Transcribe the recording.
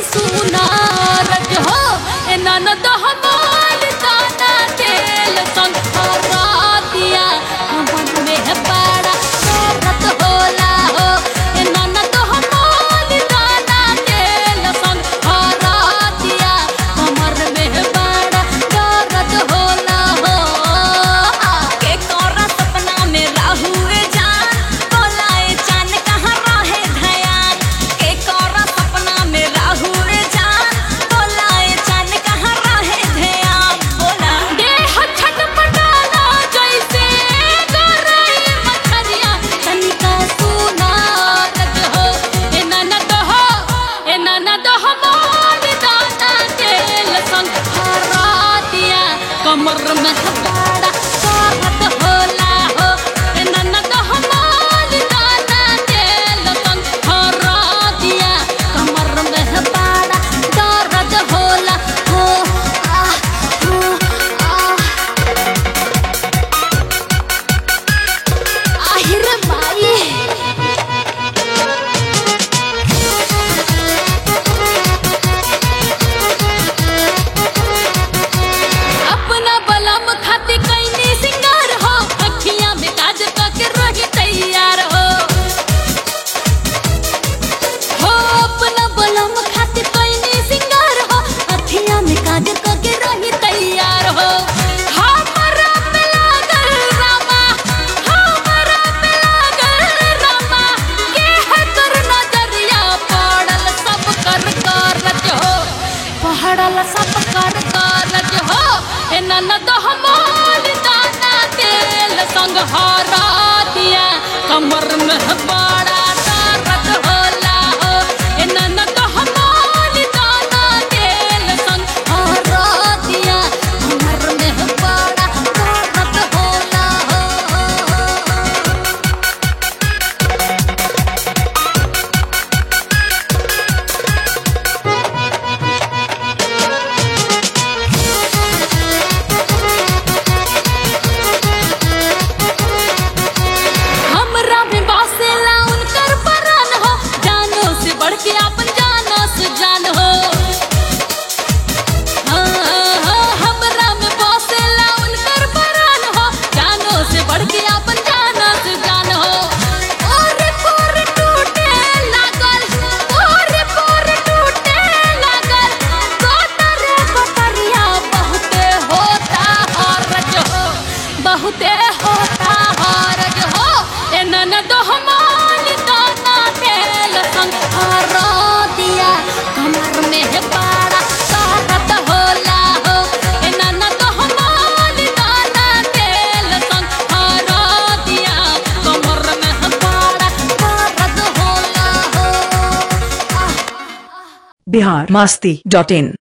सुनार हो ए ननद हमार दाना तेल संग हरा दिया हमन में बड़ा दर्द होला हो ए ननद हमार दाना तेल संग हरा दिया हमर में बड़ा दर्द होला हो के कोरा सपना में राहुए जान बोलाए चान कहाँ रहे धयान के कोरा सपना में राहुए जान बोलाए चान कहाँ रहे ध्यान बोला देह छटपटाला जैसे गरई मछरिया तनिका सुनारत हो ए ननद हो ए ननद हो मोर दाना तेल संग हरा दिया कमर में बड़ा साहत होला हो ए ननद हो मोर दाना तेल संग हरा दिया कमर में बड़ा दर्द होला हो आ हो आ আহিर माई अपना बलम खाती कैनी सिंगार हो अखियां में काज के रही तैयार हो हो अपना बलम खाती कैनी सिंगार हो अखियां में काज के रही तैयार हो हमरा पे लागल रामा हमरा पे लागल रामा के है कर नजरिया पड़ल सब कर करज हो पहाड़ल सब कर करज हो ए ननद हमार दाना तेल संग हरा दिया कमर में बड़ा दर्द होला हो ए ननद हमार दाना तेल संग हरा दिया कमर में बड़ा दर्द होला हो हमरा में बसेला उनकर परान हो जानो से बढ़ के अपन जानो से जान हो हाँ, हाँ, हमरा में बसेला उनकर परान हो जानो से बढ़ के अपन जानो से जान हो ओरे पोरे टूटे लागल ओरे पोरे टूटे लागल कोतरे कोतरिया बहुते होता हरज हो बहुते होता हरज हो ए ननद हमार दाना तेल संग हरा दिया कमर में बड़ा साहत होला हो ए ननद हमार दाना तेल संग हरा दिया कमर में बड़ा दर्द होला हो आह बिहार मास्ती डॉट इन